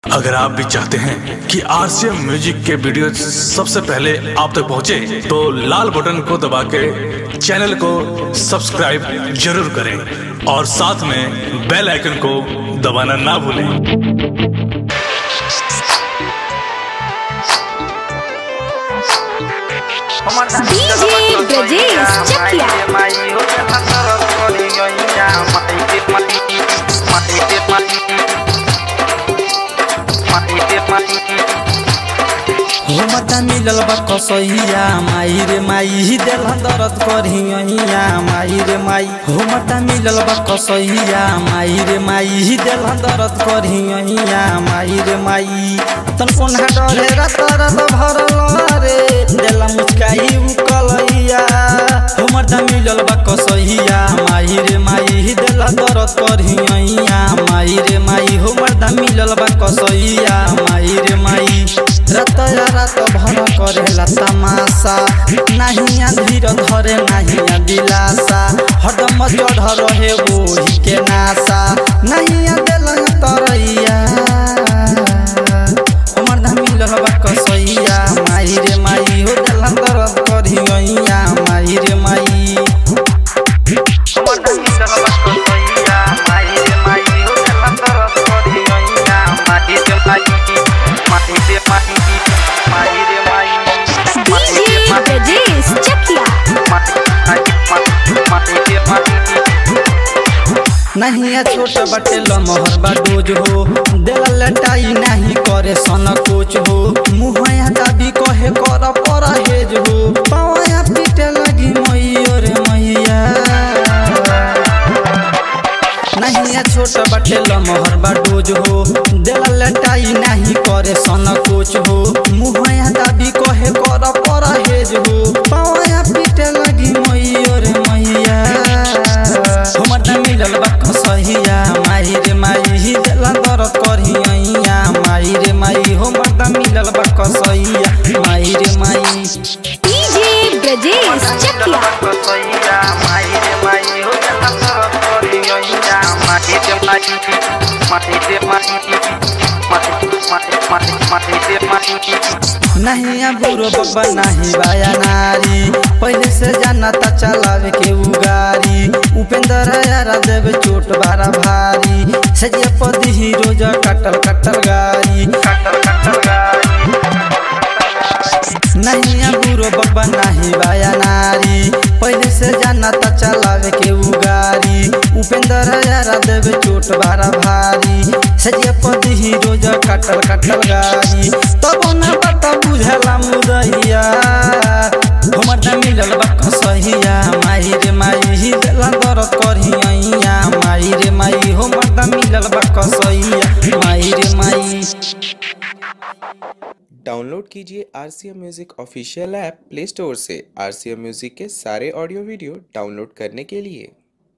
अगर आप भी चाहते हैं कि आरसीएम म्यूजिक के वीडियो सबसे पहले आप तक पहुंचे, तो लाल बटन को दबा के चैनल को सब्सक्राइब जरूर करें और साथ में बेल आइकन को दबाना ना भूलें DJ Brajesh Chakia. हो मता मिलल बा कसैया माई रे माई दिल दर्द करिया माई रे माई हो मता मिलल बा कसैया माई रे माई दिल दर्द करिया माई रे माई तन कोन्हा डरे रत रत भरल रे दिल मुस्काई उकलैया हो मता मिलल बा कसैया माई रे माई दिल दर्द करिया माई रे माई हो मता मिलल बा कसैया माई रे माई रत रात भर करेला तमाशा नहीं धीर धरे नहीं दिलासा हरदम चढ़ रहे वही के नासा नहीं दिल तरैया हमर धमिल हवा कसैया माई रे माई हो दिल दर्द करिया माई रे माई हमर धमिल हवा कसैया माई रे माई हो दिल दर्द करिया माई रे माई माई रे माई माई रे माई DJ Brajesh Chakia. नहीं छोट बटे लमहर बा डोज हो दिल लटाई नहीं करे सन कोच हो मुहया दाबी कहे कर पर हेज हो पावया पीटे लगी मैयो रे मैया नहीं छोट बटे लमहर बा डोज हो दिल लटाई नहीं करे सन कोच हो मुहया दाबी कहे कर पर हेज हो पावया पीटे लगी मैयो रे मैया हमर त मिलल बा कसैया माई रे माई दिल दर्द करिया माई रे माई हमर त मिलल बा कसैया माई रे माई DJ Brajesh Chakia. नहीं बुरो बब्बा नहीं बाया नारी पहले से जाना ता चलावे के उगारी उपेंद्र यारा देवे चोट बारा भारी सजिया पदी हीरो जा कटल कटल गारी कटल कटल गारी नहीं बुरो बब्बा नहीं बाया नारी पहले से जाना ता चलावे के उगारी उपेंद्र यारा देवे चोट बारा भारी सजिया पदी हीरो जा कटल कटल गारी तब ना बता बुझला मुदैया हमर त मिलल बा कसैया माई रे माई दिल दर्द करिया माई रे माई हमर त मिलल बा कसैया माई रे माई डाउनलोड कीजिए R C M music official app play store से आर सी एम म्यूज़िक के सारे ऑडियो वीडियो डाउनलोड करने के लिए